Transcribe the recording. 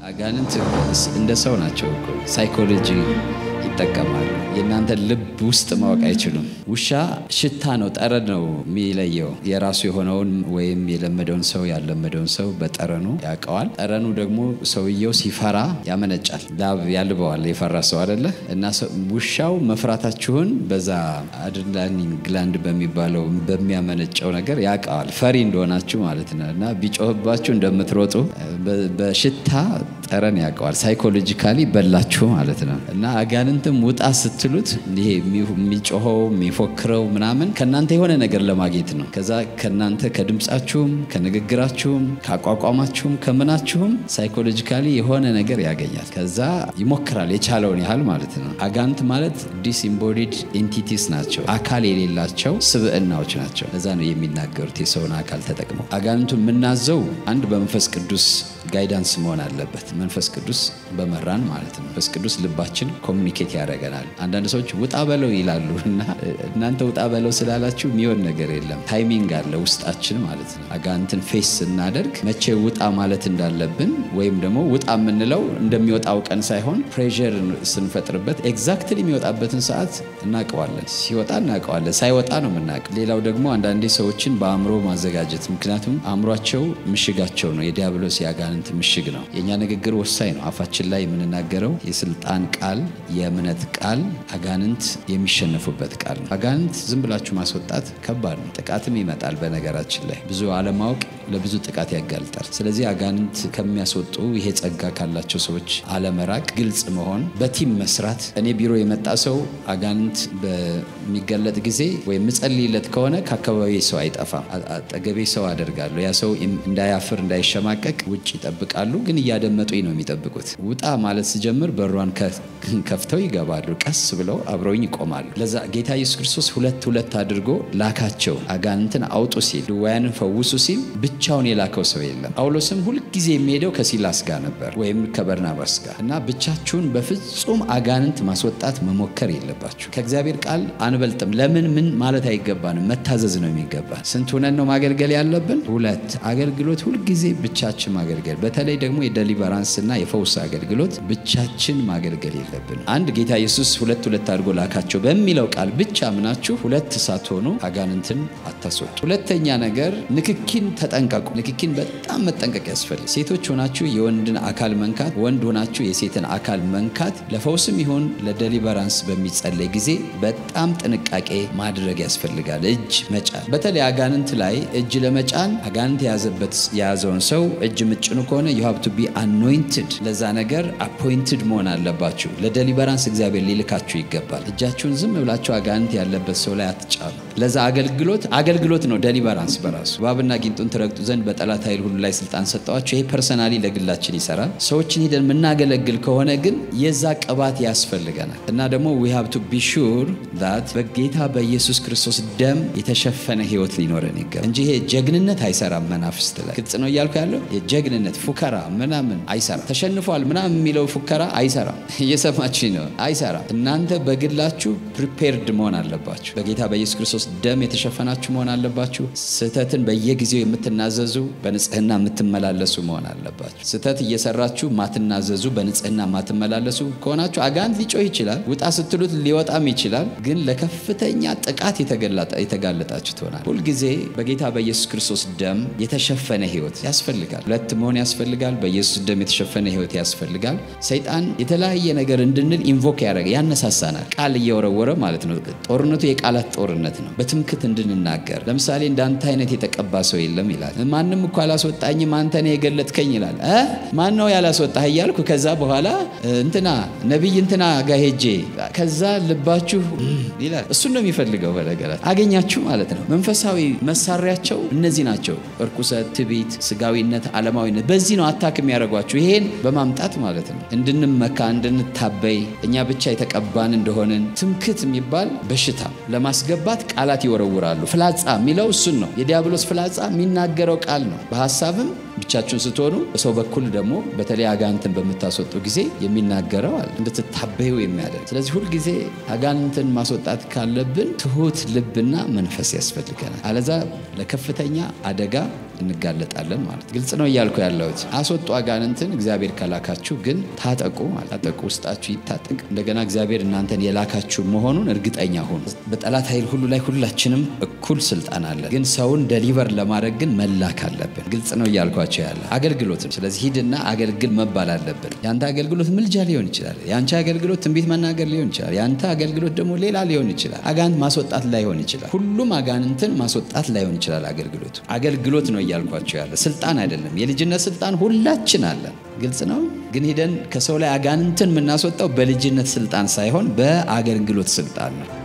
አጋንንት እንደ ሰው ናቸው እኮ ሳይኮሎጂ ይጠቀማሉ። የእናንተን ልብ ውስጥ ማወቅ አይችሉም። ውሻ ሽታ ነው፣ ጠረን ነው የሚለየው። የራሱ የሆነውን ወይም የለመደውን ሰው ያለመደውን ሰው በጠረኑ ያውቀዋል። ጠረኑ ደግሞ ሰውየው ሲፈራ ያመነጫል፣ ላብ ያልበዋል። የፈራ ሰው አደለ እና ውሻው መፍራታችሁን በዛ አድሬናሊን ግላንድ በሚባለው በሚያመነጨው ነገር ያውቀዋል፣ ፈሪ እንደሆናችሁ ማለት ነው እና ቢጮህባችሁ እንደምትሮጡ በሽታ ጠረን ያውቀዋል። ሳይኮሎጂካሊ በላችሁ ማለት ነው እና አጋንንትም ውጣ ስትሉት ይሄ የሚጮኸው የሚፎክረው ምናምን ከእናንተ የሆነ ነገር ለማግኘት ነው። ከዛ ከእናንተ ከድምፃችሁም፣ ከንግግራችሁም፣ ከአቋቋማችሁም፣ ከምናችሁም ሳይኮሎጂካሊ የሆነ ነገር ያገኛል። ከዛ ይሞክራል የቻለውን ያህል ማለት ነው። አጋንንት ማለት ዲስኢምቦዲድ ኤንቲቲስ ናቸው፣ አካል የሌላቸው ስብዕናዎች ናቸው። ለዛ ነው የሚናገሩት የሰውን አካል ተጠቅመው። አጋንንቱን የምናዘው አንድ በመንፈስ ቅዱስ ጋይዳንስ መሆን አለበት። መንፈስ ቅዱስ በመራን ማለት ነው። መንፈስ ቅዱስ ልባችን ኮሚኒኬት ያደርገናል። አንዳንድ ሰዎች ውጣ በለው ይላሉ እና እናንተ ውጣ በለው ስላላችሁ የሚሆን ነገር የለም። ታይሚንግ አለ ውስጣችን ማለት ነው። አጋንንትን ፌስ ስናደርግ መቼ ውጣ ማለት እንዳለብን ወይም ደግሞ ውጣ የምንለው እንደሚወጣው ቀን ሳይሆን ፕሬር ስንፈጥርበት ኤግዛክትሊ የሚወጣበትን ሰዓት እናውቀዋለን። ሲወጣ እናውቀዋለን፣ ሳይወጣ ነው የምናውቀው። ሌላው ደግሞ አንዳንዴ ሰዎችን በአእምሮ ማዘጋጀት፣ ምክንያቱም አእምሯቸው ምሽጋቸው ነው። የዲያብሎስ የአጋንንት ምሽግ ነው። የእኛ ንግግር ወሳኝ ነው። አፋችን ላይ የምንናገረው የስልጣን ቃል፣ የእምነት ቃል አጋንንት የሚሸነፉበት ቃል ነው። አጋንንት ዝም ብላችሁ ማስወጣት ከባድ ነው። ጥቃትም ይመጣል። በነገራችን ላይ ብዙ አለማወቅ ለብዙ ጥቃት ያጋልጣል። ስለዚህ አጋንንት ከሚያስወጡ ይሄ ጸጋ ካላቸው ሰዎች አለመራቅ፣ ግልጽ መሆን፣ በቲም መስራት። እኔ ቢሮ የመጣ ሰው አጋንንት በሚገለጥ ጊዜ ወይም ምጸልይለት ከሆነ ከአካባቢ ሰው አይጠፋም። አጠገቤ ሰው አደርጋለሁ። ያ ሰው እንዳያፍር እንዳይሸማቀቅ ውጭ ይጠብቃሉ፣ ግን እያደመጡኝ ነው የሚጠብቁት። ውጣ ማለት ስጀምር በሯን ከፍተው ይገባሉ። ቀስ ብለው አብረውኝ ይቆማሉ። ለዛ ጌታ ኢየሱስ ክርስቶስ ሁለት ሁለት አድርጎ ላካቸው። አጋንንትን አውጡ ሲል፣ ድውያንን ፈውሱ ሲል ብቻውን የላከው ሰው የለም። ጳውሎስም ሁልጊዜ የሚሄደው ከሲላስ ጋር ነበር ወይም ከበርናባስ ጋር እና ብቻችሁን በፍጹም አጋንንት ማስወጣት መሞከር የለባችሁ። ከእግዚአብሔር ቃል አንበልጥም። ለምን ምን ማለት አይገባንም። መታዘዝ ነው የሚገባን። ስንት ሆነን ነው ማገልገል ያለብን? ሁለት አገልግሎት ሁልጊዜ ብቻችን ማገልገል፣ በተለይ ደግሞ የደሊቨራንስ እና የፈውስ አገልግሎት ብቻችን ማገልገል የለብን። አንድ ጌታ ኢየሱስ ሁለት ሁለት አድርጎ ላካቸው በሚለው ቃል ብቻ ምናችሁ ሁለት ሳትሆኑ አጋንንትን አታስወጡ። ሁለተኛ ነገር ንክኪን ተጠንቀቁ። ንክኪን በጣም መጠንቀቅ ያስፈልግ። ሴቶች ሆናችሁ የወንድን አካል መንካት፣ ወንድ ሆናችሁ የሴትን አካል መንካት ለፈውስም ይሁን ለደሊቨራንስ በሚጸለይ ጊዜ በጣም ጥንቃቄ ማድረግ ያስፈልጋል። እጅ መጫን፣ በተለይ አጋንንት ላይ እጅ ለመጫን አጋንንት የያዘበት የያዘውን ሰው እጅ ምጭኑ ከሆነ ዩ ሃቭ ቱ ቢ አኖይንትድ፣ ለዛ ነገር አፖይንትድ መሆን አለባችሁ። ለደሊቨራንስ እግዚአብሔር ሊልካችሁ ይገባል። እጃችሁን ዝም ብላችሁ አጋንንት ያለበት ሰው ላይ አትጫኑ። ለዛ አገልግሎት አገልግሎት ነው ደሊቨራንስ በራሱ እባብና ጊንጡን ትረግጡ ዘንድ በጠላት ኃይል ሁሉ ላይ ስልጣን ሰጠዋችሁ። ይሄ ፐርሰናሊ ለግላችን ይሰራል። ሰዎችን ሄደን የምናገለግል ከሆነ ግን የዛ ቅባት ያስፈልገናል እና ደግሞ ዊ ሃቭ ቱ ቢ ሹር ዛት በጌታ በኢየሱስ ክርስቶስ ደም የተሸፈነ ህይወት ሊኖረን ይገባል እንጂ ይሄ ጀግንነት አይሰራም። መናፍስት ላይ ግልጽ ነው እያልኩ ያለው የጀግንነት ፉከራ ምናምን አይሰራም። ተሸንፏል ምናምን የሚለው ፉከራ አይሰራም። እየሰማችኝ ነው? አይሰራም። እናንተ በግላችሁ ፕሪፔርድ መሆን አለባችሁ። በጌታ በኢየሱስ ክርስቶስ ደም የተሸፈናችሁ መሆን አለባችሁ። ስህተትን በየጊዜው የምትናዘዙ በንጽህና የምትመላለሱ መሆን አለባችሁ። ስህተት እየሰራችሁ ማትናዘዙ በንጽህና ማትመላለሱ ከሆናችሁ አጋንንት ሊጮህ ይችላል። ውጣ ስትሉት ሊወጣም ይችላል። ግን ለከፍተኛ ጥቃት የተጋለጣችሁ ትሆናል። ሁልጊዜ በጌታ በኢየሱስ ክርስቶስ ደም የተሸፈነ ህይወት ያስፈልጋል። ሁለት መሆን ያስፈልጋል። በኢየሱስ ደም የተሸፈነ ህይወት ያስፈልጋል። ሰይጣን የተለያየ ነገር እንድንል ኢንቮክ ያደረገ ያነሳሳናል። ቃል እየወረወረ ማለት ነው። ጦርነቱ የቃላት ጦርነት ነው። በትምክት እንድንናገር ለምሳሌ እንዳንተ አይነት የተቀባ ሰው የለም ይላል። ማንም እኮ አላስወጣኝም አንተ ነህ የገለጥከኝ ይላል። ማን ነው ያላስወጣህ እያልኩ ከዛ በኋላ እንትና ነቢይ እንትና ጋር ሄጄ ከዛ ልባችሁ ይላል። እሱን ነው የሚፈልገው። በነገራት አገኛችሁ ማለት ነው። መንፈሳዊ መሳሪያቸው እነዚህ ናቸው። እርኩሰት፣ ትዕቢት፣ ስጋዊነት፣ ዓለማዊነት በዚህ ነው አታክ የሚያደርጓችሁ ይሄን በማምጣት ማለት ነው። እንድንመካ እንድንታበይ እኛ ብቻ የተቀባን እንደሆንን ትምክት የሚባል በሽታ ለማስገባት ቃላት ይወረውራሉ። ፍላጻ የሚለው እሱን ነው። የዲያብሎስ ፍላጻ የሚናገረው ቃል ነው። በሀሳብም ብቻችሁን ስትሆኑ በሰው በኩል ደግሞ በተለይ አጋንንትን በምታስወጡ ጊዜ የሚናገረው አለ እንድትታበዩ የሚያደርግ ስለዚህ ሁልጊዜ አጋንንትን ማስወጣት ካለብን ትሁት ልብና መንፈስ ያስፈልገናል። አለዛ ለከፍተኛ አደጋ እንጋለጣለን ማለት ግልጽ ነው እያልኩ ያለሁት። አስወጡ አጋንንትን እግዚአብሔር ከላካችሁ ግን ታጠቁ ማለት ታጠቁ፣ ውስጣችሁ ይታጠቅ። እንደገና እግዚአብሔር እናንተን የላካችሁ መሆኑን እርግጠኛ ሁኑ። በጠላት ኃይል ሁሉ ላይ ሁላችንም እኩል ስልጣን አለን፣ ግን ሰውን ደሊቨር ለማድረግ ግን መላክ አለብን። ግልጽ ነው እያልኳቸው ያለ አገልግሎትም። ስለዚህ ሂድና አገልግል መባል አለብን። የአንተ አገልግሎት ምልጃ ሊሆን ይችላል። የአንቺ አገልግሎት ትንቢት መናገር ሊሆን ይችላል። የአንተ አገልግሎት ደግሞ ሌላ ሊሆን ይችላል። አጋንንት ማስወጣት ላይሆን ይችላል። ሁሉም አጋንንትን ማስወጣት ላይሆን ይችላል። አገልግሎቱ አገልግሎት ነው እያልኳቸው ያለ ስልጣን አይደለም። የልጅነት ስልጣን ሁላችን አለን። ግልጽ ነው። ግን ሂደን ከሰው ላይ አጋንንትን የምናስወጣው በልጅነት ስልጣን ሳይሆን በአገልግሎት ስልጣን ነው።